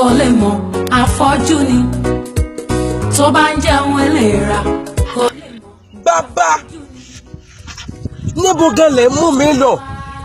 kò lè mọ̀ afọ́jú ni tó bá ń jẹun eléra kò lè mọ̀. bàbá níbo gan lè mú mi lọ.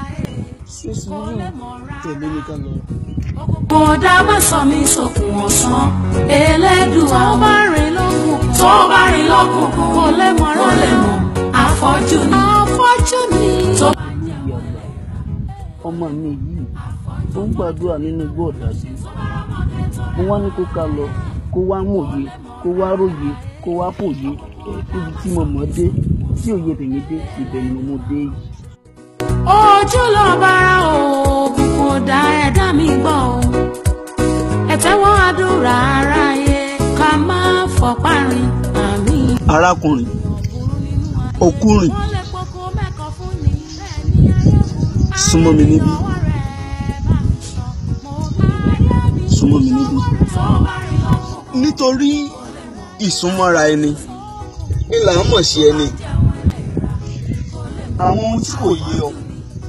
tẹ̀lé mi ká lọ. Bọ̀dá má sọ mí sókun ọ̀sán, Elédùà tó bá rìn lọ́kùnkùn. Tó bá rìn lọ́kùnkùn, kò lè mọ̀ kò lè mọ̀, afọ́jú ni. Afọ́jú ni. Tó bá ń jẹun ọmọ mi yìí ó ń gbàdúrà nínú igbó ọ̀dàjú mo wá ní kó ká lọ kó wá mòye kó wá róye kó wá fòye níbi tí mo mọ̀ dé tí òye tèmi dé ibẹ̀ ni mo dé yìí. ojú lọ bára òògùn kò dá ẹ̀dá mi gbọ́ o ẹ tẹ́wọ́ àdúrà aráyé ká má fọpá rìn àmì. arákùnrin òkúrìn wọ́n lè poko mẹ́kọ̀ọ́ fún ni bẹ́ẹ̀ ni ayé súnmọ́ mi níbí súnmọ́ mi níbí nítorí ìsúnmọ́ra ẹni ìlà ń mọ̀ sí ẹni àwọn ohun tí kò yé ọ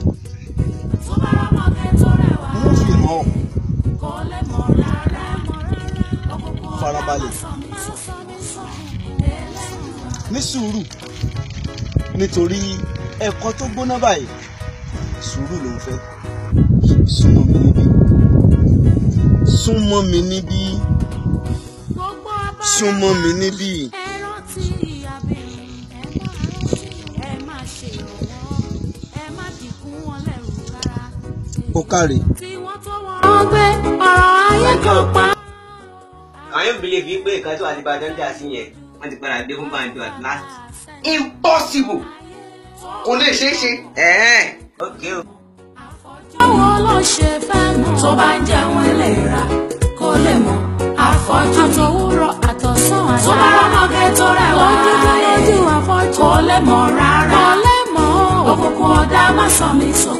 mo fi hàn ọ́ farabalẹ̀ ní sùúrù nítorí ẹ̀kọ́ tó gbóná báyìí sùúrù ló ń fẹ́ súnmọ́ mi níbí súnmọ́ mi níbí súnmọ́ mi níbí ó káre wọ́n gbé ọ̀rọ̀ ayé kan pa. àwọn yóò believe yìí pé nǹkan tó àti ìbàdàn dà sí yẹn wọ́n ti padà dé fún banjo at last. impossible kò lè ṣeé ṣe. ẹ̀ẹ́n ok o. báwo ló ṣe fẹ́ mọ̀ tó bá ń jẹun eléra kó lè mọ̀ àfọ́jú àtòwúrọ̀ àtọ̀sán àṣà tó bá rọ́mọge tó rẹwà lójú àfọ́jú kó lè mọ̀ rárá kó lè mọ̀ òkùnkùn ọ̀dà má sọ mí sọ.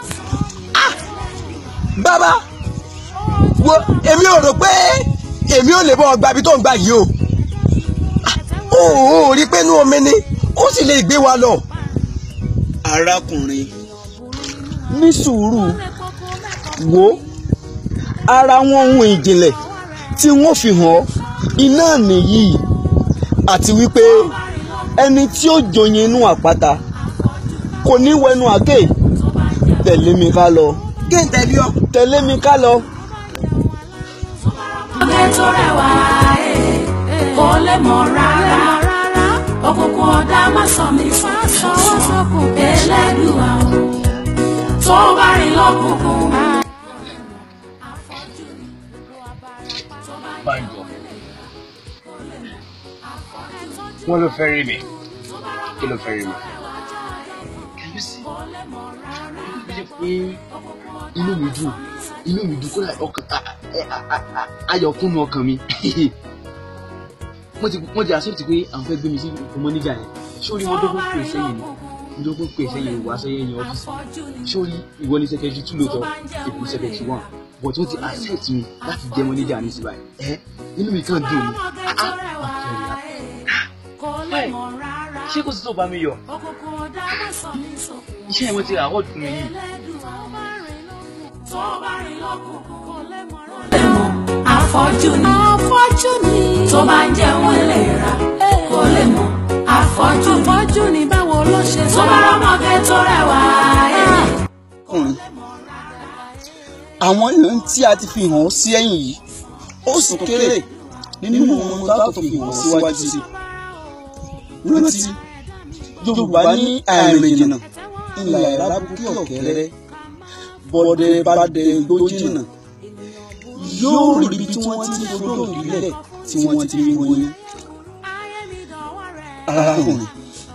bàbá wo èmi ò rò pé èmi ò lè bọ́ ọgbà ibi tó ń gbà yìí o ó ò rí pé inú omi ni ó sì lè gbé wa lọ. arákùnrin ní sùúrù wo ara wọn ohun ìjìnlẹ̀ tí wọ́n fi hàn ọ́ iná nìyí àti wípé ẹni tí ó joyin inú àpáta kò ní wẹnu àké tẹ̀lé mi ká lọ kí n tẹ̀lé ọ. tẹ̀lé mi ká lọ. ọ̀gẹ̀ tó rẹwà ẹ̀ kó lè mọ̀ rárá òkùnkùn ọ̀dà má sọ mí sọ́wọ́ sọ́kùn Elédùà o tó bá rìn lọ́kùnkùn. Banjo. Wọ́n ló fẹ́ rí mi. Kí ló fẹ́ rí mi? kàbíyèsí bí ṣe pé inú mi dùn inú mi dùn kódà ọkàn a- a- a- a- ayọ̀ kúnnú ọkàn mi wọ́n ti wọ́n ti accept pé àwọn fẹ́ gbé mi sí ọmọ níjà yẹn sórí wọn dọ́gbọ́n pè sẹ́yìn ni wọ́n dọ́gbọ́n pè sẹ́yìn wá sẹ́yìn ní ọ́fíìsì sórí ìwọ ní secretary two lóòótọ́ èkó secretary one but wọ́n ti accept mi láti jẹ́ ọmọ níjà ní síbáyìí ẹ inú mi kàn dùn ni ah ah báyìí ṣé kò sí tó bá mi yọ iṣẹ́ ìwọ̀n ti àwọ̀ dùn mí yìí. Afọ́jú ni afọ́jú ni tó bá ń jẹun eléra kó lè mọ̀ afọ́jú ni afọ́jú ni báwo ló ṣe tó bá rọ́mọge tó rẹwà ẹ̀. ọkùnrin àwọn èèyàn tí a ti fi hàn sí ẹ̀yìn yìí ó sì kéré nínú ohun tá a tó fi hàn síwájú sí rántí yorùbá ní àìrìn jìnnà ńlá ìrábùkí ọ̀kẹ́rẹ́ bọ́dẹ bá dẹ igbó jìnnà yóò rí ibi tí wọ́n ti ń fodó ìbílẹ̀ tí wọ́n ti ń wọnyí. arákùnrin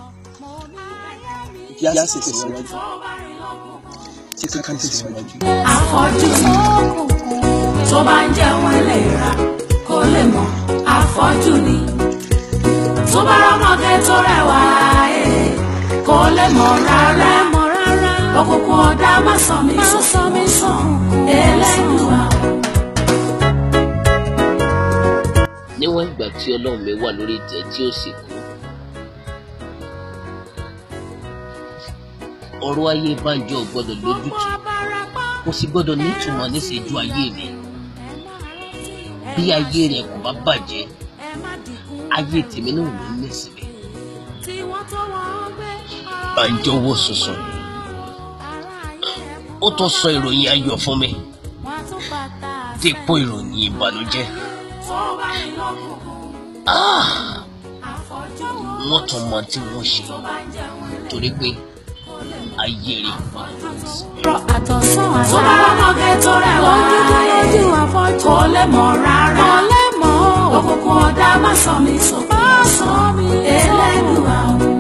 yá sì tẹ̀síwájú tí kankan tẹ̀síwájú. Afọ́jú ni tó bá ń jẹun eléra kó lè mọ̀ afọ́jú ni tó bá rọ́mọge tó rẹwà ẹ̀ kó lè mọ̀ rárá mọ̀ rárá òkùnkùn ọ̀dà má sọ mí sọ mí sọ Elédùà o. níwọ̀n ìgbà tí ọlọ́run mi wà lórí ìtẹ́ tí ó sì kú. ọ̀rọ̀ ayé Bánjọ ò gbọ́dọ̀ lójútùú kò sì gbọ́dọ̀ nítumọ̀ níṣẹ́jú ayé mi. bí ayé rẹ̀ kò bá bàjẹ́ ayé tèmi náà ló ní ìsinmi Bánjọ wò sùsùn ó tún sọ ìròyìn ayọ̀ fún mi dípò ìròyìn ìbànújẹ́ Ah! wọ́n tún mọ tí wọ́n ṣe torí pé ayé rẹ̀ wà àtọ̀sán àlá. tó bá rọ́mọge tó rẹwà lójú afọ́jú. kò lè mọ̀ rárá. kò lè mọ̀. òkùnkùn ọ̀dà má sọ mi sọ. má sọ mi sọ. elédùn àwọn.